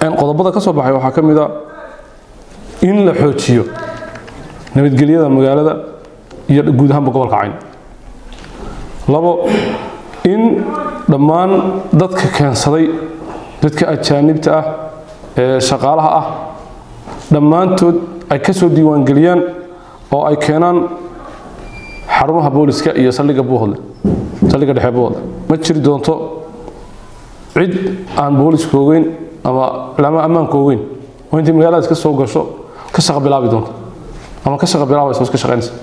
qodobada ka soo baxay waxaa ka mid a in la xoojiyo nabadgelyada magaalada iyo guud ahaanba gobolka cayn labo in dhammaan dadka keensaday dadka ajaanibta ah ee shaqaalaha ah dhammaantood ay ka soo diiwaangeliyaan oo ay keenaan xarumaha booliska iyo saldhigga buuhodle saldhigga dhexe buuhodle ma jiri doonto cid aan booliska ogeyn ama lama ammaanka ogeyn oo intay magaaladaas ka soo gasho ka shaqa bilaabi doonto ama ka shaqa bilaabaysa iska shaqaynaysa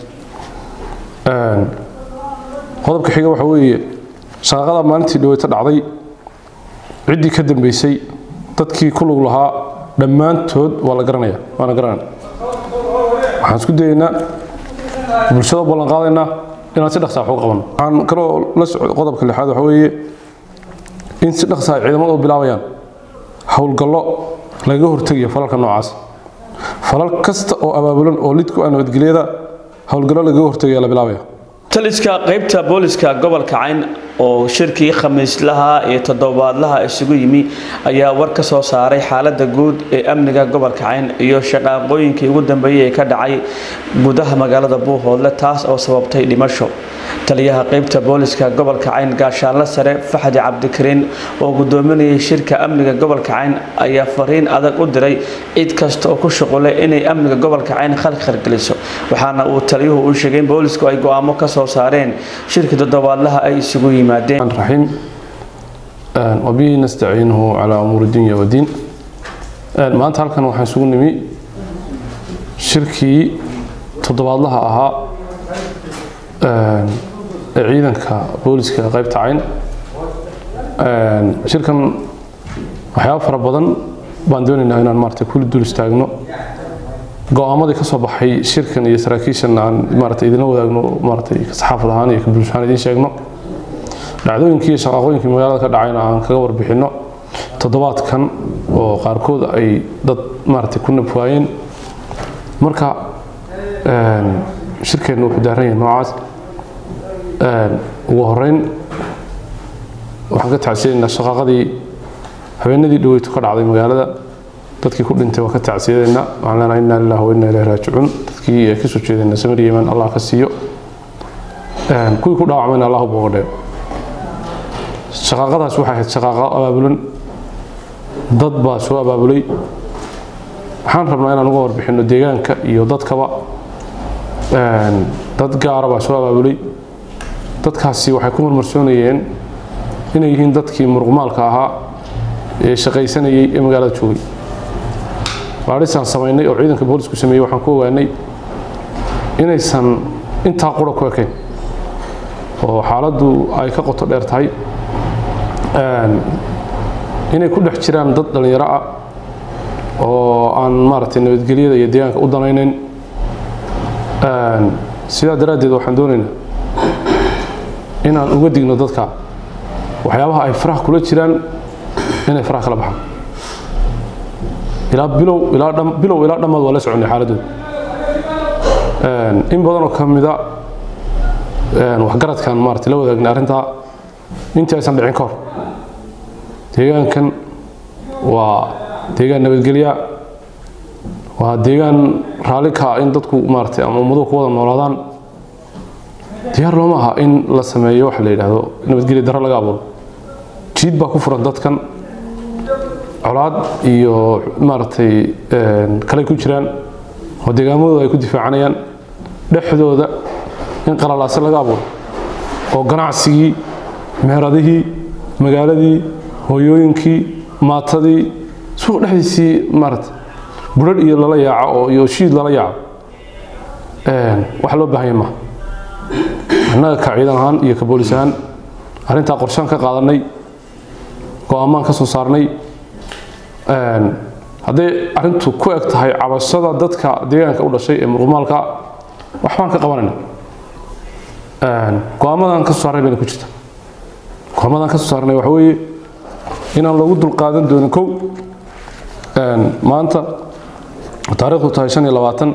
qodobka xiga waxa weeye shaqaqada maalintii dhaweyta dhacday ciddii ka dambeysay dadkii ku lug lahaa dhammaantood waa la garanaya waana garanaya waxaan isku dayaynaa bulshada ballan qaadaynaa inaan si dhaqsaa wax uga qabanno waxaan kaloo la socdo qodobka lixaad waxa weeye in si dhaqsa ay ciidamadu u bilaabayaan howlgallo lagaga hortegayo falalka noocaas falal kasta oo abaabulan oo lidku ah nabadgelyada howlgallo lagaga hortegaya la bilaabaya taliska qaybta booliska gobolka cayn oo shirkii khamiislaha iyo toddobaadlaha isugu yimi ayaa war ka soo saaray xaalada guud ee amniga gobolka cayn iyo shaqaaqooyinkii ugu dambeeyey ee ka dhacay gudaha magaalada buuhoodle taas oo sababtay dhimasho taliyaha qaybta booliska gobolka cayn gaashaanle sare faxdi cabdikariin oo gudoominayay shirka amniga gobolka cayn ayaa fariin adag u diray cid kasta oo ku shuqulay inay amniga gobolka cayn khalkhalgeliso waxaana uu taliyuhu u sheegay in boolisku ay go-aamo ka soo saareen shirka toddobaadlaha ay isugu yimaadeen الرحيم وبه نستعينه على أمور الدنيا والدين maanta halkan waxaan isugu nimi shirkii toddobaadlaha ahaa ee ciidanka booliska qaybta cayn shirkan waxyaabo fara badan baan doonaynaa inaan maarata kuli dul istaagno go-aamadii ka soo baxay shirkan iyo saraakiishan aan maarata idinla wadaagno maarata saxaafad ahaan iyo bulsho ahaan idiin sheegno dhacdooyinkii iyo shaqaaqooyinkii magaalada ka dhacayna aan kaga warbixinno toddobaadkan oo qaarkood ay dad maaragtay ku nabwaayeen marka shirkeennu wuxuu daaran yahay noocaas ugu horeyn waxaan ka tacsiyadaynaa shaqaaqadii habeenadii dhaweytu ka dhacday magaalada dadkii ku dhintay waa ka tacsiyadaynaa waxaan leenahay inna lillahi wa inna ilayhi raajicuun dadkii ay ka soo jeedayna samir yeman allah ka siiyo kuwii ku dhaawacmayna allah u booga dheer shaqaaqadaas waxay ahayd shaqaaqo abaabulan dad baa soo abaabulay waxaan rabnaa inaan uga warbixinno deegaanka iyo dadkaba dad gaara baa soo abaabulay dadkaasi waxay ku marmarsoonayeen inay yihiin dadkii muruqmaalka ahaa ee shaqaysanayay ee magaalada joogay baadhisaan samaynay oo ciidanka boolisku sameeyey waxaan ku ogaanay inaysan intaa qura ku ekayn oo xaaladdu ay ka qoto dheer tahay inay ku dhex jiraan dad dhallinyaro ah oo aan maaragtay nabadgelyada iyo deegaanka u danaynayn sidaa daraaddeed waxaan doonaynaa inaan uga digno dadka waxyaabaha ay faraha kula jiraan inay faraha kala baxaan ilaa bilow ilaa dham bilow ilaa dhammaad waa la soconay xaaladooda in badan oo ka mida waxgaradkan maaragtay la wadaagnay arrintaa intii aysan dhicin ka hor deegaankan waa deegaan nabadgelya waa deegaan raalli ka ah in dadku maaragtay ama ummaduhu ku wada noolaadaan diyaar looma aha in la sameeyo waxa la yidhaahdo nabadgelya darro laga abuuro jiid baa ku furan dadkan colaad iyo maaragtay kale ku jiraan oo deegaamadooda ay ku difaacanayaan dhexdooda in qalalaase laga abuuro oo ganacsigii meheradihii magaaladii hooyooyinkii maatadii suuq dhexdiisii maarata budhadh iyo lala yaaco oo iyo shiid lala yaaco wax loo baahanya maaha annaga ka ciidan ahaan iyo ka boolis ahaan arrintaa qorshaan ka qaadanay go-aamaan ka soo saarnay hadday arrintu ku eg tahay cabashada dadka deegaanka u dhashay ee muruqmaalka waxbaan ka qabanayna go-aamadan ka soo saarnay bayna ku jirta go-aamadan ka soo saarnay waxa weeye inaan loogu dulqaadan doonin kow maanta taariikhdu tahay shan iyo labaatan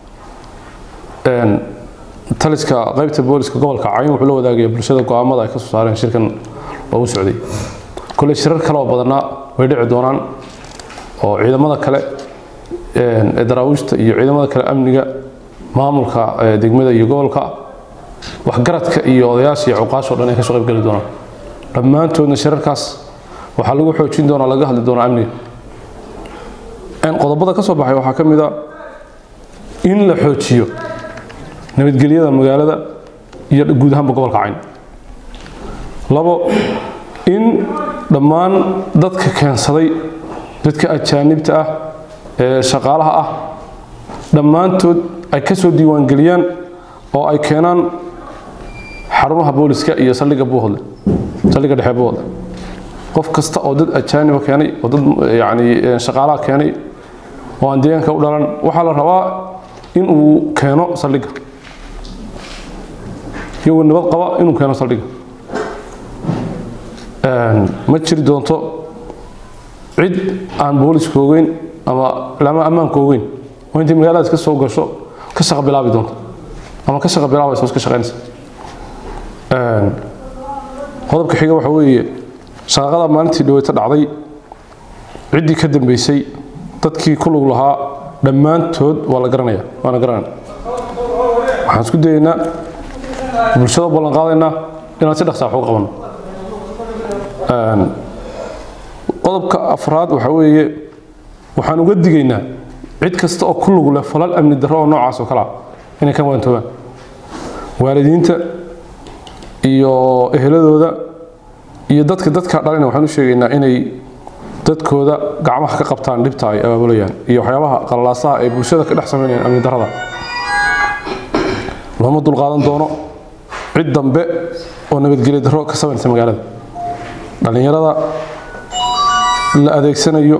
taliska qaybta booliska gobolka cayn wuxuu la wadaagaya bulshada go-aamada ay ka soo saareen shirkan loogu socday kole shirar kale oo badanaa way dhici doonaan oo ciidamada kale ee daraawiishta iyo ciidamada kale amniga maamulka degmada iyo gobolka waxgaradka iyo odayaasha iyo cuqaashoo dhan ay ka soo qayb geli doonaan dhammaantoodna shirarkaas waxaa lagu xoojin doonaa laga hadli doonaa amniga qodobada ka soo baxay waxaa ka mid a in la xoojiyo nabadgelyada magaalada iyo guud ahaanba gobolka cayn labo in dhammaan dadka keensaday dadka ajaanibta ah ee shaqaalaha ah dhammaantood ay ka soo diiwaangeliyaan oo ay keenaan xarumaha booliska iyo saldhigga buuhodle saldhigga dhexe buuhodle qof kasta oo dad ajaaniba keenay oo dad yacni shaqaalaha keenay oo aan deegaanka u dhalan waxaa la rabaa in uu keeno saldhigga iyagoo nabad qaba inuu keeno saldhigga ma jiri doonto cid aan booliska ogeyn ama lama ammaanka ogeyn oo intay magaaladaas ka soo gasho ka shaqa bilaabi doonto ama ka shaqa bilaabaysa oo iska shaqaynaysa qodobka xiga waxa weeye shaqaqada maalintii dhaweyta dhacday ciddii ka dambeysay dadkii ku lug lahaa dhammaantood waa la garanaya waana garanaya waxaan isku dayaynaa bulshada ballan qaadaynaa inaan si dhaqsaa wax uga qabanno qodobka afraad waxa weeye waxaan uga digaynaa cid kasta oo ku lug leh falal amni darro oo noocaas oo kale ah inay ka waantoobaan waalidiinta iyo eheladooda iyo dadka dadka dhalina waxaan u sheegaynaa inay dadkooda gacmaha ka qabtaan dhibta ay abaabulayaan iyo waxyaabaha qallalaasaha ay bulshada ka dhex samaynayaan amni darrada looma dulqaadan doono cid dambe oo nabadgelyo darro ka samaynaysa magaalada dhallinyarada la adeegsanayo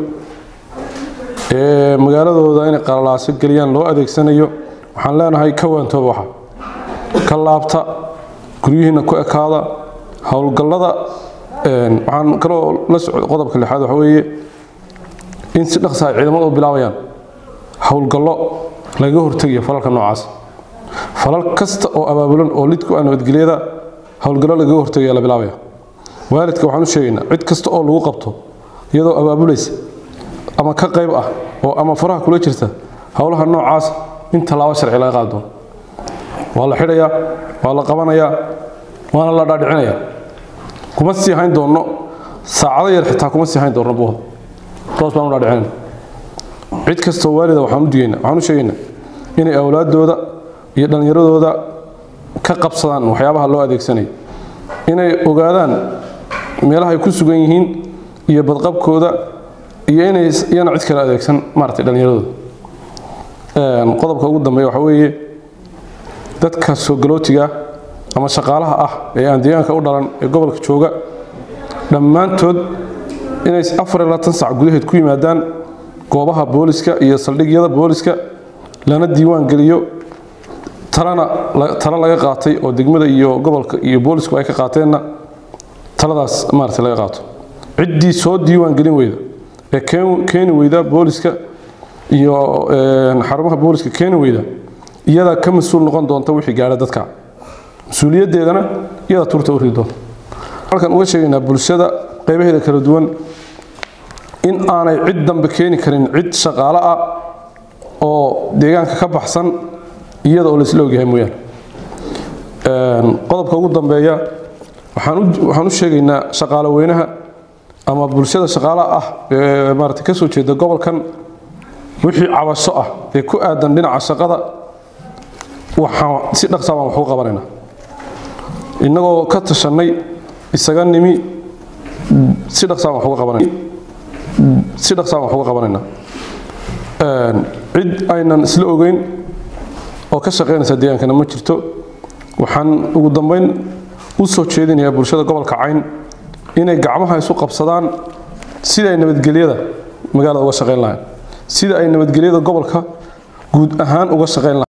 ee magaaladooda inay qalalaaso geliyaan loo adeegsanayo waxaan leenahay ka waantooba waxa ka laabta guryihiina ku ekaada howlgallada waxaan kaloo la socda qodobka lixaad waxa weeye in si dhaqsa ay ciidamada u bilaabayaan howlgallo lagaga hortegayo falalka noocaas falal kasta oo abaabulan oo lidku ah nabadgelyada howlgallo lagaga hortegaya la bilaabaya waalidka waxaan u sheegaynaa cid kasta oo lagu qabto iyadoo abaabulaysa ama ka qayb ah oo ama faraha kula jirta howlaha noocaas in tallaabo sharci laga qaadi doono waa la xidhayaa waa la qabanayaa waana la dhaadhicinayaa kuma sii hayn doonno saacado yar xitaa kuma sii hayn doonno buuhda toos baan u dhaadhicinayna cid kastoo waalida waxaan u digaynaa waxaan u sheegaynaa inay awlaaddooda iyo dhallinyaradooda ka qabsadaan waxyaabaha loo adeegsanayo inay ogaadaan meelaha ay ku sugan yihiin iyo badqabkooda iyo inay iyana cid kale adeegsan maaragtay dhallinyaradooda qodobka ugu dambeeya waxaa weeye dadka soo galootiga ama shaqaalaha ah ee aan deegaanka u dhalan ee gobolka jooga dhammaantood inay afar iyo labaatan sac gudaheed ku yimaadaan goobaha booliska iyo saldhigyada booliska lana diiwaan geliyo talana talo laga qaatay oo degmada iyo gobolka iyo boolisku ay ka qaateenna taladaas maaragtay laga qaato ciddii soo diiwaan gelin weyda ee keeni weyda booliska iyo xarumaha booliska keeni weyda iyadaa ka mas-uul noqon doonta wixii gaadha dadka mas-uuliyaddeedana iyadaa turta u ridi doonta halkan uga sheegaynaa bulshada qaybaheeda kala duwan in aanay cid dambe keeni karin cid shaqaale ah oo deegaanka ka baxsan iyada oo laisla ogyahay mooyaane qodobka ugu dambeeya waxaan u sheegaynaa shaqaale weynaha ama bulshada shaqaalaha ah ee maarata ka soo jeeda gobolkan wixii cabasho ah ee ku aadan dhinaca shaqada waxaan si dhaqsaa baan wax u qabanaynaa innagoo ka tashanay isaga nimi si dhaqsaa baan wax uga qabanayna si dhaqsaa baan wax uga qabanaynaa cid aynan isla ogeyn oo ka shaqaynaysa deegaankana ma jirto waxaan ugu dambeyn u soo jeedinayaa bulshada gobolka cayn inay gacmaha isu qabsadaan sida ay nabadgelyada magaalada uga shaqayn lahayn sida ay nabadgelyada gobolka guud ahaan uga shaqayn lahayn